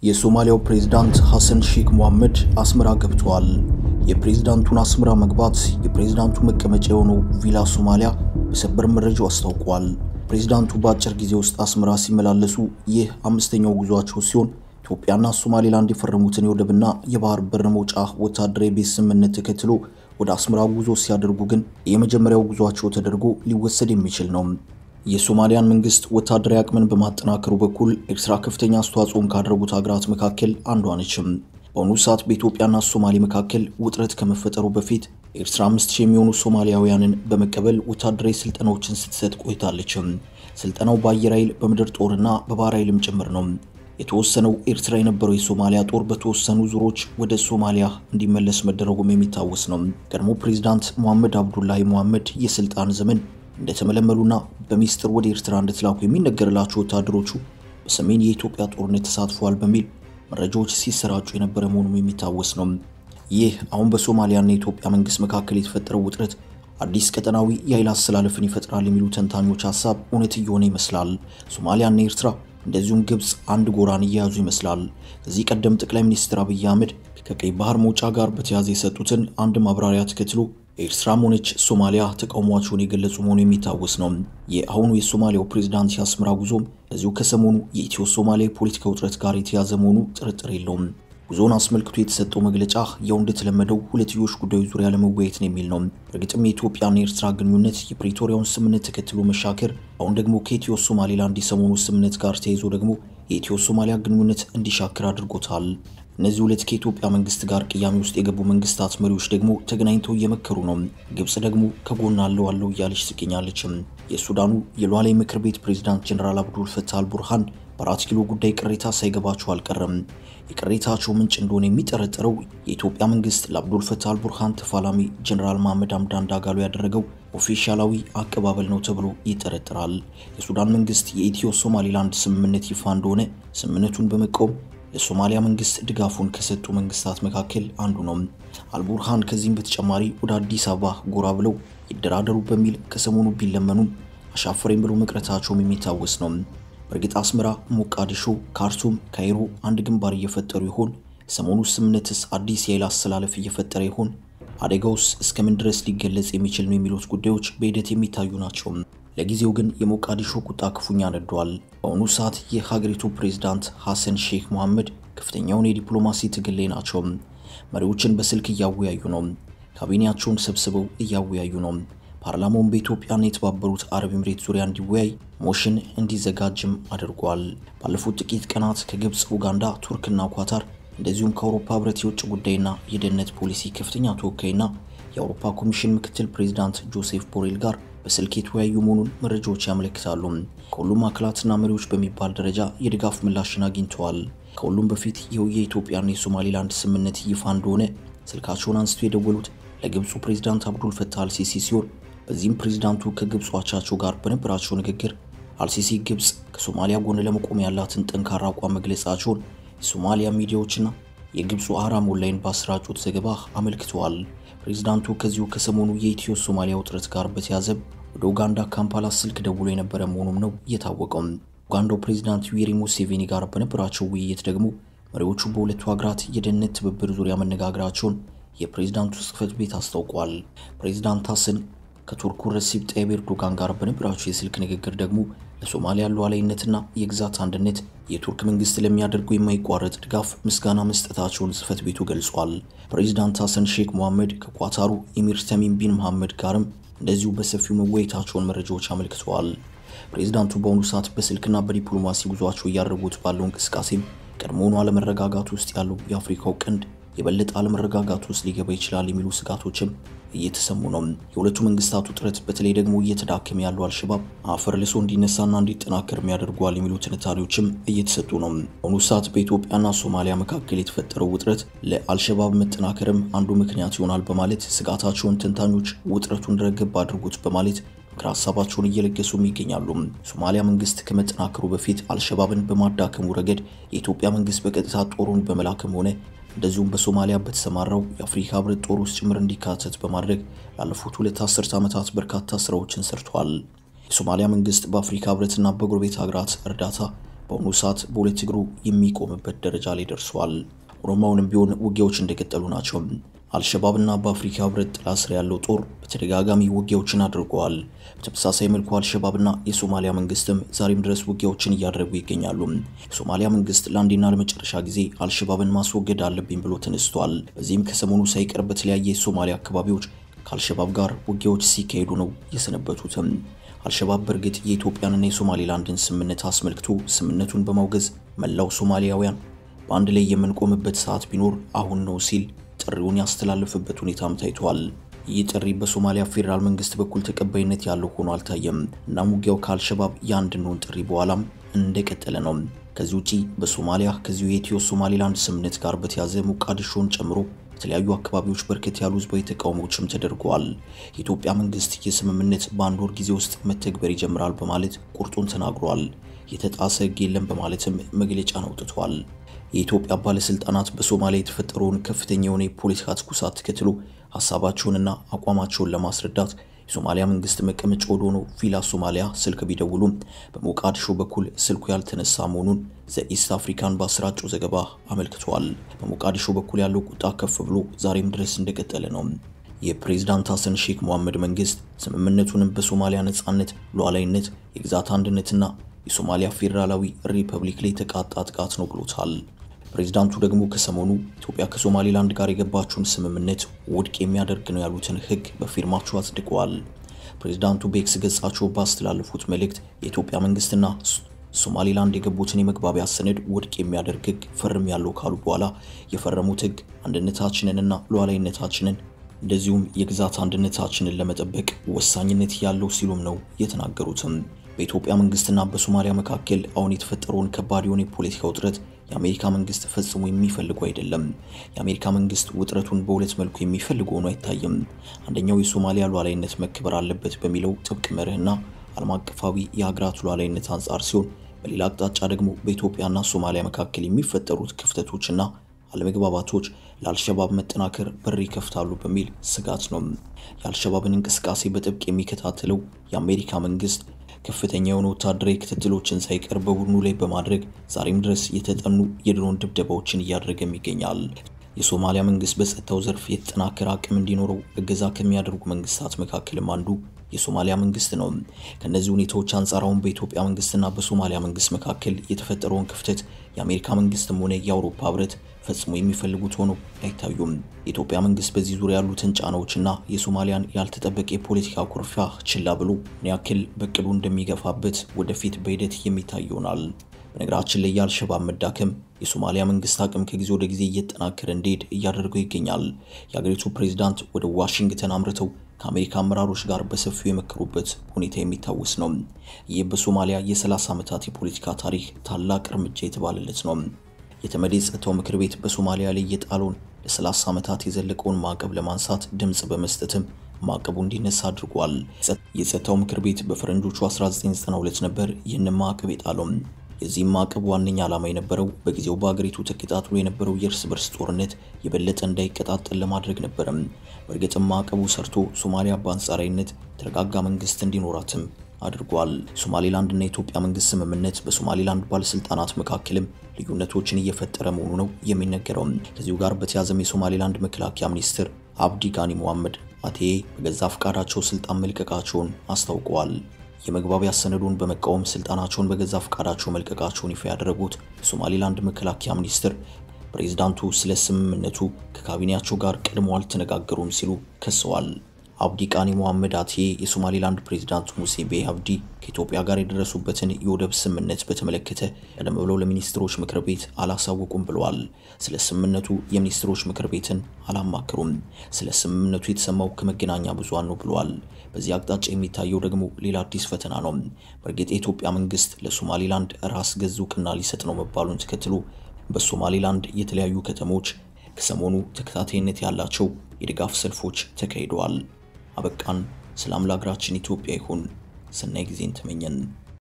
የሶማሊያው ፕሬዝዳንት ሐሰን ሼክ መሐመድ አስመራ ገብተዋል። የፕሬዝዳንቱን አስመራ መግባት የፕሬዝዳንቱ መቀመጫ የሆነው ቪላ ሶማሊያ በሰበር መረጃው አስታውቋል። ፕሬዝዳንቱ በአጭር ጊዜ ውስጥ አስመራ ሲመላለሱ ይህ አምስተኛው ጉዟቸው ሲሆን ኢትዮጵያና ሶማሌላንድ የፈረሙትን የወደብና የባህር በር መውጫ ወታደራዊ ቤት ስምምነት ተከትሎ ወደ አስመራ ጉዞ ሲያደርጉ ግን የመጀመሪያው ጉዟቸው ተደርጎ ሊወሰድ የሚችል ነው። የሶማሊያን መንግስት ወታደራዊ አቅምን በማጠናከሩ በኩል ኤርትራ ከፍተኛ አስተዋጽኦን ካደረጉት ሀገራት መካከል አንዷ ነችም። በአሁኑ ሰዓት በኢትዮጵያና ሶማሌ መካከል ውጥረት ከመፈጠሩ በፊት ኤርትራ አምስት ሺህ የሚሆኑ ሶማሊያውያንን በመቀበል ወታደራዊ ስልጠናዎችን ስትሰጥ ቆይታለችም። ስልጠናው በአየር ኃይል፣ በምድር ጦርና በባህር ኃይልም ጭምር ነው። የተወሰነው ኤርትራ የነበረው የሶማሊያ ጦር በተወሰኑ ዙሮች ወደ ሶማሊያ እንዲመለስ መደረጉም የሚታወስ ነው። ቀድሞ ፕሬዚዳንት ሞሐመድ አብዱላሂ ሞሐመድ የስልጣን ዘመን እንደተመለመሉና በሚስጥር ወደ ኤርትራ እንደተላኩ የሚነገርላቸው ወታደሮቹ በሰሜን የኢትዮጵያ ጦርነት ተሳትፈዋል በሚል መረጃዎች ሲሰራጩ የነበረ መሆኑም የሚታወስ ነው። ይህ አሁን በሶማሊያና የኢትዮጵያ መንግስት መካከል የተፈጠረው ውጥረት አዲስ ቀጠናዊ የኃይል አሰላለፍን ይፈጥራል የሚሉ ተንታኞች ሀሳብ እውነት እየሆነ ይመስላል። ሶማሊያና ኤርትራ እንደዚሁም ግብፅ አንድ ጎራን እየያዙ ይመስላል። ከዚህ ቀደም ጠቅላይ ሚኒስትር አብይ አህመድ ከቀይ ባህር መውጫ ጋር በተያያዘ የሰጡትን አንድ ማብራሪያ ተከትሎ ኤርትራም ሆነች ሶማሊያ ተቃውሟቸውን የገለጹ መሆኑ የሚታወስ ነው። የአሁኑ የሶማሊያው ፕሬዝዳንት የአስመራ ጉዞም እዚሁ ከሰሞኑ የኢትዮ ሶማሊያ የፖለቲካ ውጥረት ጋር የተያዘ መሆኑ ጥርጥር የለውም። ጉዞውን አስመልክቶ የተሰጠው መግለጫ ያው እንደተለመደው ሁለትዮሽ ጉዳዮች ዙሪያ ለመወያየት ነው የሚል ነው። እርግጥም የኢትዮጵያና የኤርትራ ግንኙነት የፕሪቶሪያውን ስምምነት ተከትሎ መሻከር፣ አሁን ደግሞ ከኢትዮ ሶማሌላንድ የሰሞኑ ስምምነት ጋር ተያይዞ ደግሞ የኢትዮ ሶማሊያ ግንኙነት እንዲሻክር አድርጎታል። እነዚህ ሁለት ከኢትዮጵያ መንግስት ጋር ቅያሜ ውስጥ የገቡ መንግስታት መሪዎች ደግሞ ተገናኝተው እየመከሩ ነው። ግብጽ ደግሞ ከጎን አለው አለው እያለች ትገኛለችም። የሱዳኑ የሉዓላዊ ምክር ቤት ፕሬዝዳንት ጀኔራል አብዱል ፈታህ አልቡርሃን በአራት ኪሎ ጉዳይ ቅሬታ ሳይገባቸው አልቀረም። የቅሬታቸው ምንጭ እንደሆነ የሚጠረጠረው የኢትዮጵያ መንግስት ለአብዱል ፈታህ አልቡርሃን ተፋላሚ ጀኔራል መሐመድ ሐምዳን ዳጋሎ ያደረገው ኦፊሻላዊ አቀባበል ነው ተብሎ ይጠረጠራል። የሱዳን መንግስት የኢትዮ ሶማሌላንድ ስምምነት ይፋ እንደሆነ ስምምነቱን በመቃወም ለሶማሊያ መንግስት ድጋፉን ከሰጡ መንግስታት መካከል አንዱ ነው። አልቡርሃን ከዚህም በተጨማሪ ወደ አዲስ አበባ ጎራ ብለው ይደራደሩ በሚል ከሰሞኑ ቢለመኑም አሻፈረኝ ብለው መቅረታቸውም የሚታወስ ነው። በእርግጥ አስመራ፣ ሞቃዲሾ፣ ካርቱም፣ ካይሮ አንድ ግንባር እየፈጠሩ ይሆን? ሰሞኑ ስምምነትስ አዲስ የኃይል አሰላለፍ እየፈጠረ ይሆን? አደጋውስ እስከምን ድረስ ሊገለጽ የሚችል ነው የሚሉት ጉዳዮች በሂደት የሚታዩ ናቸው። ለጊዜው ግን የሞቃዲሾ ቁጣ ክፉኛ ነዷል። በአሁኑ ሰዓት የሀገሪቱ ፕሬዝዳንት ሐሰን ሼክ መሐመድ ከፍተኛውን የዲፕሎማሲ ትግል ላይ ናቸው። መሪዎችን በስልክ እያወያዩ ነው። ካቢኔያቸውን ሰብስበው እያወያዩ ነው። ፓርላማውን በኢትዮጵያና የተባበሩት አረብ ኤምሬት ዙሪያ እንዲወያይ ሞሽን እንዲዘጋጅም አድርጓል። ባለፉት ጥቂት ቀናት ከግብፅ፣ ኡጋንዳ፣ ቱርክና ኳታር እንደዚሁም ከአውሮፓ ህብረት የውጭ ጉዳይና የደህንነት ፖሊሲ ከፍተኛ ተወካይና የአውሮፓ ኮሚሽን ምክትል ፕሬዚዳንት ጆሴፍ ቦሬል ጋር በስልክ የተወያዩ መሆኑን መረጃዎች ያመለክታሉ። ከሁሉም አካላትና መሪዎች በሚባል ደረጃ የድጋፍ ምላሽን አግኝተዋል። ከሁሉም በፊት ይኸው የኢትዮጵያና የሶማሌላንድ ስምምነት ይፋ እንደሆነ ስልካቸውን አንስቶ የደወሉት ለግብፁ ፕሬዚዳንት አብዱል ፈታህ አልሲሲ ሲሆን በዚህም ፕሬዚዳንቱ ከግብፁ አቻቸው ጋር በነበራቸው ንግግር አልሲሲ ግብፅ ከሶማሊያ ጎን ለመቆም ያላትን ጠንካራ አቋም መግለጻቸውን የሶማሊያ ሚዲያዎችና የግብፁ አህራም ኦንላይን ባሰራጩት ዘገባ አመልክተዋል። ፕሬዚዳንቱ ከዚሁ ከሰሞኑ የኢትዮ ሶማሊያ ውጥረት ጋር በተያዘ ወደ ኡጋንዳ ካምፓላ ስልክ ደውሎ የነበረ መሆኑም ነው የታወቀው። ኡጋንዳው ፕሬዚዳንት ዩዌሪ ሙሴቬኒ ጋር በነበራቸው ውይይት ደግሞ መሪዎቹ በሁለቱ ሀገራት የደህንነት ትብብር ዙሪያ መነጋገራቸውን የፕሬዚዳንቱ ጽህፈት ቤት አስታውቋል። ፕሬዚዳንት ሐሰን ከቱርኩ ረሲብ ጣይብ ኤርዶጋን ጋር በነበራቸው የስልክ ንግግር ደግሞ ለሶማሊያ ሉዓላዊነትና የግዛት አንድነት የቱርክ መንግስት ለሚያደርገው የማይቋረጥ ድጋፍ ምስጋና መስጠታቸውን ጽህፈት ቤቱ ገልጿል። ፕሬዚዳንት ሐሰን ሼክ መሐመድ ከኳታሩ ኤሚር ተሚም ቢን መሐመድ ጋርም እንደዚሁ በሰፊው መወያየታቸውን መረጃዎች አመልክተዋል። ፕሬዚዳንቱ በአሁኑ ሰዓት በስልክና በዲፕሎማሲ ጉዟቸው እያደረጉት ባለው እንቅስቃሴም ቀድሞውኑ አለመረጋጋት ውስጥ ያለው የአፍሪካው ቀንድ የበለጠ አለመረጋጋት ውስጥ ሊገባ ይችላል የሚሉ ስጋቶችም እየተሰሙ ነው። የሁለቱ መንግስታት ውጥረት በተለይ ደግሞ እየተዳከመ ያለው አልሸባብ አፈር ልሶ እንዲነሳና እንዲጠናከር የሚያደርገዋል የሚሉ ትንታኔዎችም እየተሰጡ ነው። በአሁኑ ሰዓት በኢትዮጵያና ሶማሊያ መካከል የተፈጠረው ውጥረት ለአልሸባብ መጠናከርም አንዱ ምክንያት ይሆናል በማለት ስጋታቸውን ተንታኞች ውጥረቱን ረገብ አድርጉት በማለት ምክር ሀሳባቸውን እየለገሱም ይገኛሉ። ሶማሊያ መንግስት ከመጠናከሩ በፊት አልሸባብን በማዳከሙ ረገድ የኢትዮጵያ መንግስት በቀጥታ ጦሩን በመላክም ሆነ እንደዚሁም በሶማሊያ በተሰማራው የአፍሪካ ህብረት ጦር ውስጥ ጭምር እንዲካተት በማድረግ ላለፉት ሁለት አስርት ዓመታት በርካታ ስራዎችን ሰርቷል። የሶማሊያ መንግስት በአፍሪካ ህብረትና በጎረቤት ሀገራት እርዳታ በአሁኑ ሰዓት በሁለት እግሩ የሚቆምበት ደረጃ ላይ ደርሷል። ኦሮማውንም ቢሆን ውጊያዎች እንደቀጠሉ ናቸው። አልሸባብና በአፍሪካ ህብረት ጥላ ስር ያለው ጦር በተደጋጋሚ ውጊያዎችን አድርገዋል። በተመሳሳይ መልኩ አልሸባብና የሶማሊያ መንግስትም ዛሬም ድረስ ውጊያዎችን እያደረጉ ይገኛሉ። የሶማሊያ መንግስት ለአንዴና ለመጨረሻ ጊዜ አልሸባብን ማስወገድ አለብኝ ብሎ ተነስቷል። በዚህም ከሰሞኑ ሳይቀር በተለያየ የሶማሊያ አካባቢዎች ከአልሸባብ ጋር ውጊያዎች ሲካሄዱ ነው የሰነበቱትም። አልሸባብ በእርግጥ የኢትዮጵያንና የሶማሌላንድን ስምምነት አስመልክቶ ስምምነቱን በማውገዝ መላው ሶማሊያውያን በአንድ ላይ የምንቆምበት ሰዓት ቢኖር አሁን ነው ሲል ጥሪውን ያስተላለፈበት ሁኔታም ታይቷል። ይህ ጥሪ በሶማሊያ ፌዴራል መንግስት በኩል ተቀባይነት ያለው ሆኖ አልታየም። እናም ውጊያው ከአልሸባብ የአንድ እንሁን ጥሪ በኋላም እንደቀጠለ ነው። ከዚህ ውጪ በሶማሊያ ከዚሁ የኢትዮ ሶማሌላንድ ስምምነት ጋር በተያዘ ሞቃዲሾን ጨምሮ በተለያዩ አካባቢዎች በርከት ያሉ ህዝባዊ ተቃውሞዎችም ተደርገዋል። የኢትዮጵያ መንግስት የስምምነት በአንድ ወር ጊዜ ውስጥ መተግበር ይጀምራል በማለት ቁርጡን ተናግሯል። የተጣሰ ህግ የለም በማለትም መግለጫን አውጥቷል። የኢትዮጵያ ባለስልጣናት በሶማሊያ የተፈጠረውን ከፍተኛ የሆነ የፖለቲካ ትኩሳት ተከትሎ ሀሳባቸውንና አቋማቸውን ለማስረዳት የሶማሊያ መንግስት መቀመጫ ወደ ሆነው ቪላ ሶማሊያ ስልክ ቢደውሉም በሞቃዲሾ በኩል ስልኩ ያልተነሳ መሆኑን ዘኢስት አፍሪካን ባሰራጨው ዘገባ አመልክቷል። በሞቃዲሾ በኩል ያለው ቁጣ ከፍ ብሎ ዛሬም ድረስ እንደቀጠለ ነው። የፕሬዝዳንት ሐሰን ሼክ መሐመድ መንግስት ስምምነቱንም በሶማሊያ ነጻነት፣ ሉዓላዊነት፣ የግዛት አንድነትና የሶማሊያ ፌዴራላዊ ሪፐብሊክ ላይ የተቃጣ ጥቃት ነው ብሎታል። ፕሬዝዳንቱ ደግሞ ከሰሞኑ ኢትዮጵያ ከሶማሌላንድ ጋር የገባችውን ስምምነት ውድቅ የሚያደርግ ነው ያሉትን ህግ በፊርማቸው አጽድቀዋል። ፕሬዝዳንቱ በኤክስ ገጻቸው ባስተላለፉት መልእክት የኢትዮጵያ መንግስትና ሶማሌላንድ የገቡትን የመግባቢያ ሰነድ ውድቅ የሚያደርግ ህግ ፈርም ያለው ካሉ በኋላ የፈረሙት ህግ አንድነታችንንና ሉዓላዊነታችንን እንደዚሁም የግዛት አንድነታችንን ለመጠበቅ ወሳኝነት ያለው ሲሉም ነው የተናገሩትም። በኢትዮጵያ መንግስትና በሶማሊያ መካከል አሁን የተፈጠረውን ከባድ የሆነ የፖለቲካ ውጥረት የአሜሪካ መንግስት ፈጽሞ የሚፈልገው አይደለም። የአሜሪካ መንግስት ውጥረቱን በሁለት መልኩ የሚፈልገው ሆኖ አይታይም። አንደኛው የሶማሊያ ሉዓላዊነት መከበር አለበት በሚለው ጥብቅ መርህና ዓለም አቀፋዊ የሀገራት ሉዓላዊነት አንጻር ሲሆን፣ በሌላ አቅጣጫ ደግሞ በኢትዮጵያና ሶማሊያ መካከል የሚፈጠሩት ክፍተቶችና አለመግባባቶች ለአልሸባብ መጠናከር በር ይከፍታሉ በሚል ስጋት ነው። የአልሸባብን እንቅስቃሴ በጥብቅ የሚከታተለው የአሜሪካ መንግስት ከፍተኛ የሆኑ ወታደራዊ ክትትሎችን ሳይቀር በቡድኑ ላይ በማድረግ ዛሬም ድረስ የተጠኑ የድሮን ድብደባዎችን እያደረገም ይገኛል። የሶማሊያ መንግስት በጸጥታው ዘርፍ የተጠናከረ አቅም እንዲኖረው እገዛ ከሚያደርጉ መንግስታት መካከልም አንዱ የሶማሊያ መንግስት ነው። ከእነዚህ ሁኔታዎች አንጻር አሁን በኢትዮጵያ መንግስትና በሶማሊያ መንግስት መካከል የተፈጠረውን ክፍተት የአሜሪካ መንግስትም ሆነ የአውሮፓ ህብረት ፈጽሞ የሚፈልጉት ሆኖ አይታዩም። የኢትዮጵያ መንግስት በዚህ ዙሪያ ያሉትን ጫናዎችና የሶማሊያን ያልተጠበቀ የፖለቲካ ኩርፊያ ችላ ብሎ ምን ያክል በቅዱ እንደሚገፋበት ወደፊት በሂደት የሚታይ ይሆናል። በነገራችን ላይ የአልሸባብ መዳከም የሶማሊያ መንግስት አቅም ከጊዜ ወደ ጊዜ እየተጠናከረ እንዲሄድ እያደረገው ይገኛል። የአገሪቱ ፕሬዚዳንት ወደ ዋሽንግተን አምርተው ከአሜሪካ አመራሮች ጋር በሰፊው የመከሩበት ሁኔታ የሚታወስ ነው። ይህ በሶማሊያ የ30 ዓመታት የፖለቲካ ታሪክ ታላቅ እርምጃ የተባለለት ነው። የተመድ የጸጥታው ምክር ቤት በሶማሊያ ላይ የጣለውን ለ30 ዓመታት የዘለቀውን ማዕቀብ ለማንሳት ድምፅ በመስጠትም ማዕቀቡ እንዲነሳ አድርጓል። የጸጥታው ምክር ቤት በፈረንጆቹ 1992 ነበር ይህንን ማዕቀብ የጣለው። የዚህም ማዕቀብ ዋነኛ ዓላማ የነበረው በጊዜው በአገሪቱ ተቀጣጥሎ የነበረው የእርስ በርስ ጦርነት የበለጠ እንዳይቀጣጠል ለማድረግ ነበረም። በእርግጥም ማዕቀቡ ሰርቶ ሶማሊያ በአንጻራዊነት የተረጋጋ መንግስት እንዲኖራትም አድርጓል። ሶማሌላንድና የኢትዮጵያ መንግስት ስምምነት በሶማሌላንድ ባለስልጣናት መካከልም ልዩነቶችን እየፈጠረ መሆኑ ነው የሚነገረው። ከዚሁ ጋር በተያዘም የሶማሌላንድ መከላከያ ሚኒስትር አብዲ ጋኒ ሙሐመድ አቴ በገዛ ፈቃዳቸው ስልጣን መልቀቃቸውን አስታውቀዋል። የመግባቢያ ሰነዱን በመቃወም ስልጣናቸውን በገዛ ፈቃዳቸው መልቀቃቸውን ይፋ ያደረጉት የሶማሌላንድ መከላከያ ሚኒስትር ፕሬዝዳንቱ ስለ ስምምነቱ ከካቢኔያቸው ጋር ቀድሞ አልተነጋገሩም ሲሉ ከሰዋል። አብዲ ቃኒ ሙሐመድ አቴ የሶማሌላንድ ፕሬዝዳንት ሙሴ ቤ አብዲ ከኢትዮጵያ ጋር የደረሱበትን የወደብ ስምምነት በተመለከተ ቀደም ብለው ለሚኒስትሮች ምክር ቤት አላሳወቁም ብለዋል። ስለ ስምምነቱ የሚኒስትሮች ምክር ቤትን አላማከሩም። ስለ ስምምነቱ የተሰማው ከመገናኛ ብዙሃን ነው ብለዋል። በዚህ አቅጣጫ የሚታየው ደግሞ ሌላ አዲስ ፈተና ነው። በእርግጥ የኢትዮጵያ መንግስት ለሶማሌላንድ ራስ ገዝ እውቅና ሊሰጥ ነው መባሉን ተከትሎ በሶማሌላንድ የተለያዩ ከተሞች ከሰሞኑ ተከታታይነት ያላቸው የድጋፍ ሰልፎች ተካሂደዋል። አበቃን። ሰላም ለሀገራችን ኢትዮጵያ ይሁን። ሰናይ ጊዜን ተመኘን።